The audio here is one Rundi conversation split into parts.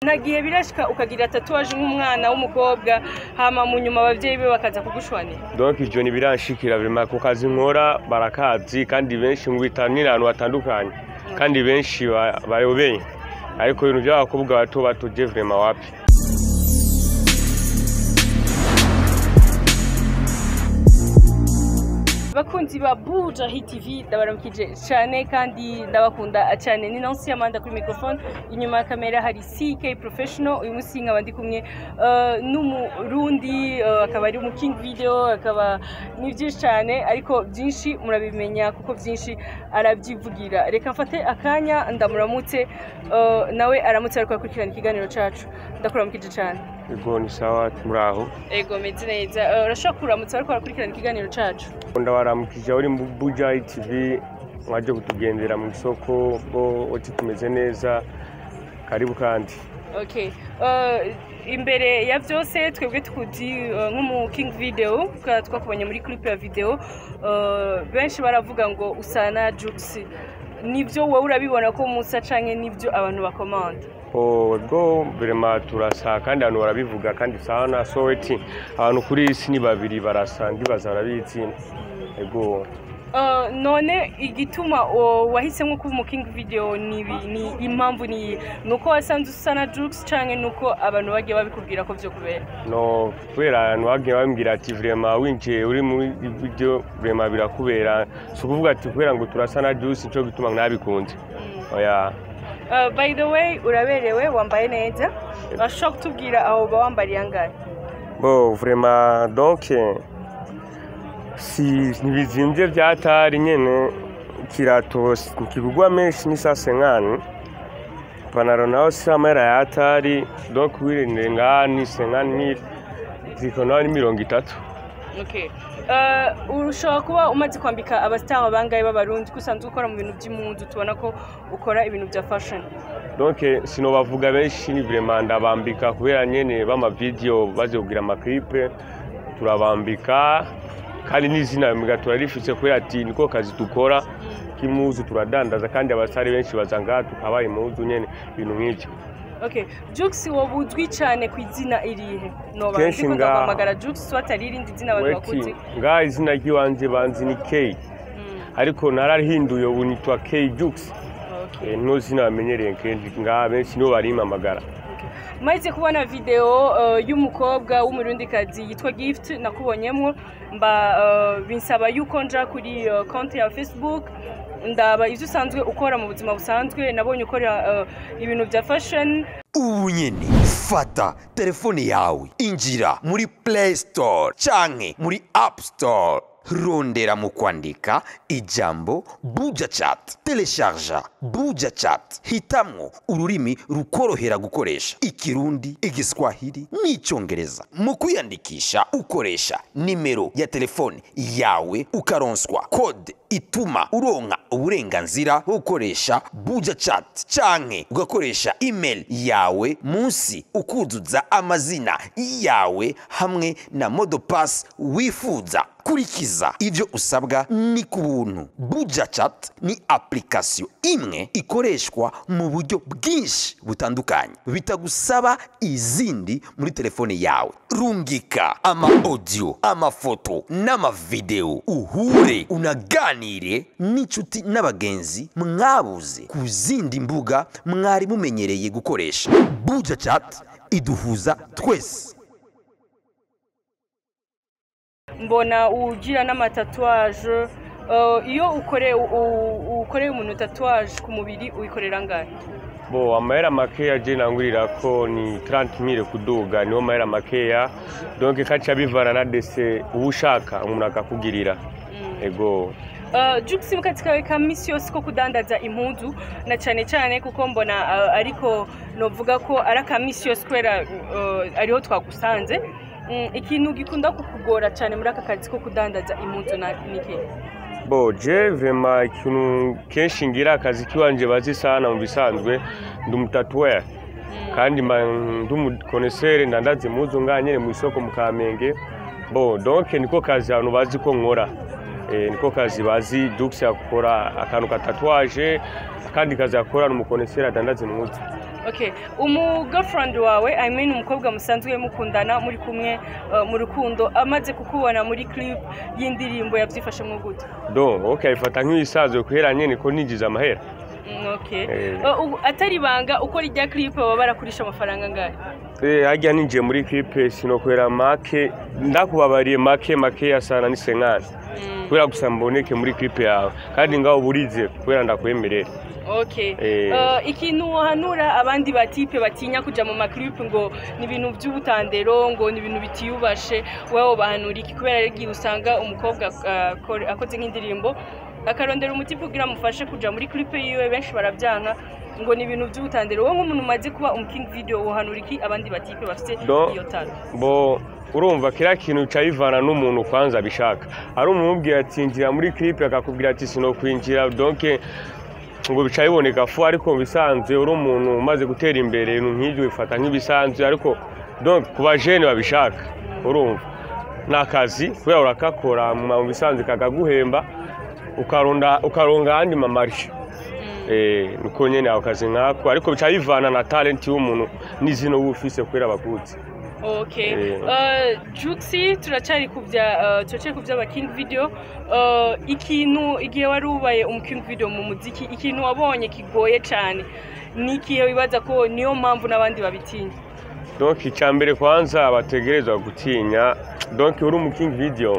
nta gihe birashika ukagira tatuwaje nk'umwana w'umukobwa hama mu nyuma abavyeyi be bakaza kugushwanira donc ivyo ntibiranshikira vrema ku kazi nkora barakazi kandi benshi mu bitanira ahantu hatandukanye kandi benshi ba- bayobeye ariko ibintu by'abakobwa bato bato je vrema wapi bakunzi ba buja hit tv ndabaramukije cyane kandi ndabakunda cyane ni nansi amanda kuri microphone inyuma ya kamera hari ck professional uyu munsi nkaba ndi kumwe eh, n'umurundi eh, akaba ari mu king video akaba ni byinshi cyane ariko byinshi murabimenya kuko byinshi arabyivugira reka mfate akanya ndamuramutse eh, nawe aramutse ariko akurikirana ikiganiro cacu ndakuramukije cyane ego ni sawa muraho ego meze neza Eh, urashobora kuramutsa ariko arakurikirana ikiganiro cacu ndabaramukije uri mu buja tv mwaje kutugendera mu isoko bo oti tumeze neza karibu kandi Okay. Uh, imbere ya byose twebwe tukuzi uh, nk'umu king video twa- twakubonye muri clip ya video uh, benshi baravuga ngo usana jux nibyo wowe urabibona ko musa canke nibyo abantu bakomanda ubwo birema turasa kandi abantu barabivuga kandi sana soweti abantu kuri iyi si ni babiri barasa ndibaza barabizi ego Uh, none igituma uh, wahisemo kuba umu king video ni, ibi- ni impamvu ni nuko wasanze usana jux canke nuko abantu bagiye babikubwira ko vyo kubera no kubera abantu bagiye bambwira ati vrema winjiye uri muri video vrema birakubera si ukuvuga ati kubera ngo turasa na juice nico gituma nabikunze oya Uh, by the way uraberewe wambaye neza urashobora kutubwira aho uba wambariye angahe bo vrema donc si ntibizimvye vyatari nyene kirato kigugwa menshi ni sase nkani ipantaro naho si amahera yatari donc wirindire ngani senkani mille ziko naho ni mirongo itatu Okay. Uh, ushobora kuba umaze kwambika abasitari bangahe b'abarundi ko usanzwe ukora mu bintu by'impunzi tubona ko ukora ibintu bya fashion donc sinobavuga benshi ni vraiment ndabambika kubera nyene b'amavideo baze kugira amaklipe turabambika kandi n'izina mbwa turarifise kubera ati niko kazi dukora k'imuzu turadandaza kandi abasare benshi baza ngaha tukabaha impuzu nyene ibintu nk'ivyo okay jux wowe uzwi cyane ku izina irihe noba Kenshi ndiko nga- ndaguhamagara jux so atari irindi zina abantu weti bakuzi ngaha izina ry'iwanje banzi ni k Mm, ariko nararihinduye ubu nitwa k jux okay. Eh, niho zina bamenyereye kenshi ngaha benshi niho barimpamagara maze kubona video uh, y'umukobwa w'umurundikazi yitwa gift nakubonyemo mba uh, binsaba yuko nja kuri uh, konti ya facebook ndaba ivyo usanzwe ukora mu buzima busanzwe nabonye ukora uh, ibintu bya fashion ubu nyene fata telefone yawe injira muri play store canke muri app store rondera mu kwandika ijambo buja chat telesharja buja chat hitamwo ururimi rukorohera gukoresha ikirundi igiswahili n'icongereza mu kwiyandikisha ukoresha nimero ya telefone yawe ukaronswa kode ituma uronka uburenganzira bwo gukoresha buja chat canke ugakoresha email yawe munsi ukuzuza amazina yawe hamwe na modopass wifuza kurikiza ivyo usabwa ni ku buntu buja chat ni application imwe ikoreshwa mu buryo bwinshi butandukanye bitagusaba izindi muri telefone yawe rungika ama audio amafoto n'amavideo uhure unaganire n'inshuti n'abagenzi mwabuze ku zindi mbuga mwari mumenyereye gukoresha buja chat iduhuza twese mbona ugira n'amatatuwaje uh, iyo ukore u- ukoreye umuntu tatuwaje ku mubiri uyikorera angahe bo amahera makeya je nangurira ko ni 30000 kuduga niho mahera makeya donc kaca bivana na dese uba ushaka umuntu akakugirira ego Uh, Jux mu kazi kawe ka misi yose ko kudandaza impunzu na cyane cyane kuko mbona uh, ariko novuga ko ari aka misi yose kubera uh, ariho twagusanze mm, ikintu gikunda kukugora cyane muri aka kazi ko kudandaza impunzu na niki bo je vrema ikintu kenshi ngira akazi kiwanje bazi sana mu bisanzwe ndi umutatuwere kandi mba ndi umukonesere ndandaza impuzu ngaha nyene mu isoko mu kamenge bo donc niko kazi abantu bazi ko nkora Eh, niko kazi bazi Dux akora akantu ka tatuwaje akandi kazi akora ni umukonesere adandaza impuzu okay umu girlfriend wawe i mean umukobwa musanzwe mukundana muri kumwe uh, mu rukundo amaze kukubona muri clip y'indirimbo yabyifashemo gute donc ok ayifata nk'ibisanzwe kubera nyine ko ninjiza amahera Mm, okay Eh. Uh, ubu atari ibanga uko rijya clip baba barakurisha amafaranga angahe Eh, harya ninjiye muri clip sinokwera make ndakubabariye make make yasana ni senkani Mm, kubera gusa mboneke muri clip yawe kandi ngaho burize kubera ndakwemerera okay Eh. Uh, ikintu wahanura abandi batipe batinya kuja mu maclip ngo ni ibintu by'ubutandero ngo ni ibintu bitiyubashe wowe bahanura iki kubera rero igihe usanga umukobwa uh, akore- akoze nk'indirimbo akarondera umuti kugira amufashe kuja muri clip yiwe benshi barabyanka ngo ni ibintu by'ubutandero wowe nk'umuntu umaze kuba umuking video wohanura iki abandi batipe bafite Do- iyo tara bo urumva kiriya kintu cyayivana n'umuntu kwanza abishaka hari umuntu ubwira ati injira muri clip akakubwira ati sinokwinjira donc ngo bica biboneka fu ariko mu bisanzwe uri umuntu umaze gutera imbere ibintu nk'ibyo bifata nk'ibisanzwe ariko donc ku bajene babishaka urumva ni akazi kubera urakakora mu bisanzwe kakaguhemba ukaronda ukaronga ayandi mamarishe eh nuko nyene ako kazi nkako ariko bica bivana na talent y'umuntu n'izino uba ufise kubera abakuzi okay Eh. uh, juxi turacyari ku bya uh, turacyari ku by'aba king video uh, ikintu igihe wari ubaye umu king video mu muziki ikintu wabonye kigoye cyane ni ikihe wibaza ko niyo mpamvu n'abandi babitinya donc icya mbere kwanza bategerezwa gutinya donc uri mu king video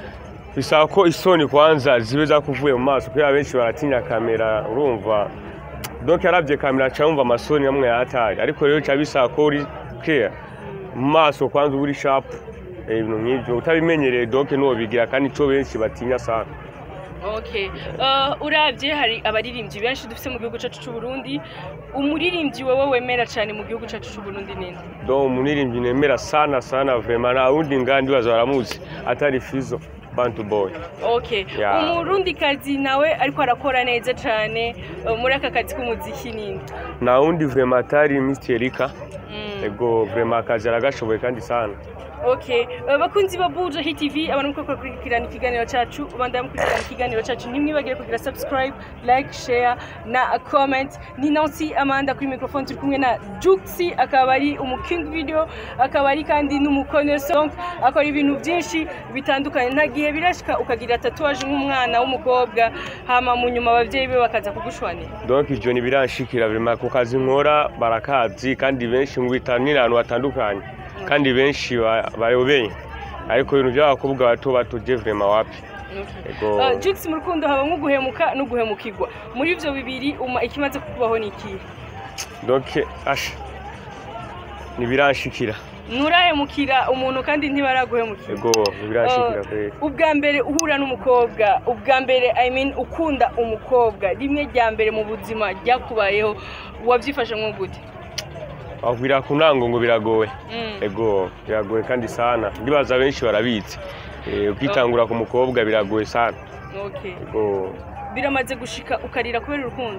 bisaba ko isoni kwanza zibe zakuvuye mu maso kubera benshi baratinya kamera urumva donc yarabye kamera aca yumva amasoni amwe yataye ariko rero bica bisaba ko uri clear mu maso kwanza uba uri sharp eh, ibintu nk'ibyo utabimenyereye donc n'uwo bigira kandi ico benshi batinya sana okay uh, urabye hari abaririmbyi benshi dufite mu gihugu cyacu cy'u Burundi umuririmbyi wowe wemera cyane mu gihugu cyacu cy'u Burundi ninde donc umuririmbyi nemera sana sana vraiment nta wundi ngandi baza baramuzi atari fizo bantu boy okay Yeah. umurundikazi nawe ariko arakora neza cyane uh, muri aka kazi k'umuziki ninde nta wundi vraiment atari Mr Erika Mm. ego vraiment akazi aragashoboye kandi sana Okay, uh, bakunzi ba Buja Hit TV abantu muko kurikirana ikiganiro cyacu bandaya mukurikirana ikiganiro cyacu nimwibagire kugira subscribe like share na comment ni Nancy Amanda kuri microphone turi kumwe na Juxi akaba ari umu King video akaba ari kandi n'umukoneso donc akora ibintu byinshi bitandukanye nta gihe birashika ukagira tatuwaje nk'umwana w'umukobwa hama mu nyuma abavyeyi be bakaza kugushwanira donc ivyo ntibiranshikira vraiment ku kazi nkora barakazi kandi benshi mu bitanira ahantu hatandukanye kandi benshi ba- bayobeye ariko ibintu by'abakobwa bato bato je vraiment wapi Ego. Uh, Jux mu rukundo habamo guhemuka no guhemukirwa muri ivyo bibiri uma ikimaze kukubaho ni ikihe donc asha ntibiranshikira nturahemukira umuntu kandi ntibaraguhemukira ego ntibiranshikira Uh, kweli ubwa mbere uhura n'umukobwa ubwa mbere i mean ukunda umukobwa rimwe rya mbere mu buzima ryakubayeho wabyifashe nko gute wabwira ku ntango ngo biragoye Mm. ego biragoye kandi sana ndibaza benshi barabizi Eh, ukitangura ku mukobwa biragoye sana okay ego biramaze gushika ukarira kubera urukundo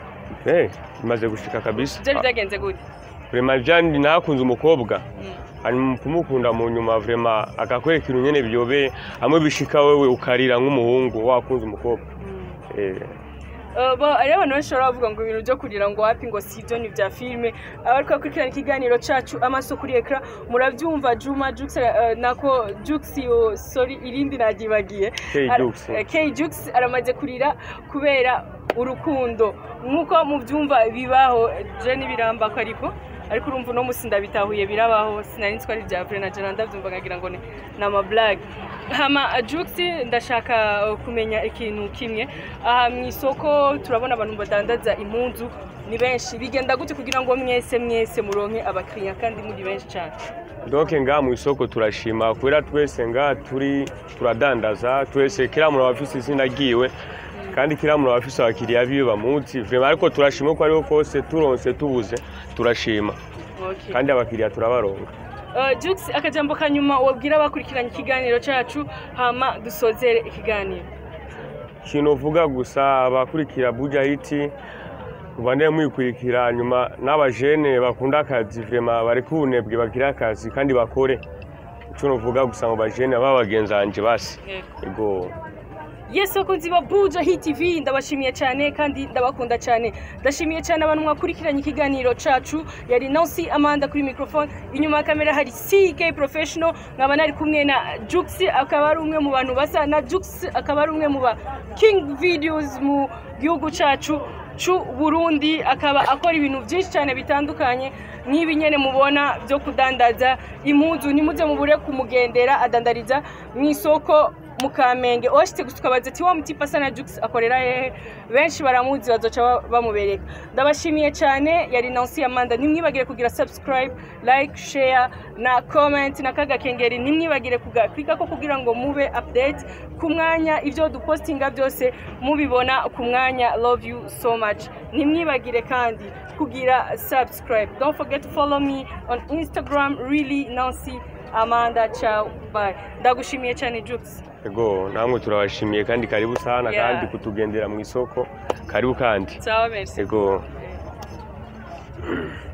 eh bimaze gushika kabisa byari byagenze gute vraiment byandi nakunze umukobwa Mm. hanyuma kumukunda mu nyuma vraiment akakwereka ibintu nyene biyobeye hamwe bishika wewe ukarira nk'umuhungu wakunze umukobwa eh Uh, ba- hariho abantu benshi baba bavuga ngo ibintu byo kurira ngo wapi ngo si ibyo ni ibya filime abariko bakurikirana ikiganiro cacu amaso kuri ekara murabyumva juma jux uh, nako jux yo sorry irindi nagibagiye K Ara- Jux. eh, K jux aramaze kurira kubera urukundo nk'uko mubyumva bibaho je ntibirambako ariko ariko urumva uno musi ndabitahuye birabaho sinari nzi ko ari ibya vure na jana ndabyumva nkagira ngo ni ni amaburage hama jux ndashaka uh, kumenya ikintu kimwe aha mu isoko turabona abantu badandaza impunzu ni benshi bigenda gute kugira ngo mwese mwese muronke abakiriya kandi muri benshi cyane donc ngaha mu isoko turashima kubera twese ngaha turi turadandaza twese kila muntu aba afise izina ryiwe kandi kila muntu aba afise abakiriya biwe bamuzi vraiment ariko turashima uko ariho kose turonse tubuze turashima okay. kandi abakiriya turabaronga Uh, Jux akajambo kanyuma wabwira abakurikiranye ikiganiro cacu hama dusozere ikiganiro ikintu uvuga gusa abakurikira buja hiti mubandeye mwikurikira nyuma n'abajene bakunda akazi vraiment bari kunebwe bagira akazi kandi bakore icyo nuvuga gusa mu bajene baba bagenzi banje basi Yego. ego yes bakunzi ba buja hit tv ndabashimiye cyane kandi ndabakunda cyane ndashimiye cyane abantu mwakurikiranye ikiganiro cacu yari nancy amanda kuri microphone inyuma ya kamera hari ck professional nkaba nari kumwe na jux akaba ari umwe mu bantu basa na jux akaba ari umwe mu ba king videos mu gihugu cacu c'u burundi akaba akora ibintu byinshi cyane bitandukanye nk'ibi nyene mubona byo kudandaza impuzu nimuze mubure kumugendera adandariza mu isoko mu kamenge washitse gusa ukabaza ati wa mutipa asa na jux akorera hehe benshi baramuzi bazoca ba- bamubereka ndabashimiye cyane yari nansi amanda ntimwibagire kugira subscribe like share na comment na kagakengeri ntimwibagire kugaklika ko kugira ngo mube update ku mwanya ibyo dupostinga byose mubibona ku mwanya love you so much ntimwibagire kandi kugira subscribe don't forget to follow me on instagram really nancy amanda ciao bye ndagushimiye cyane jux ego namwe turabashimiye kandi karibu sana Yeah. kandi kutugendera mu isoko karibu kandi sawa merci ego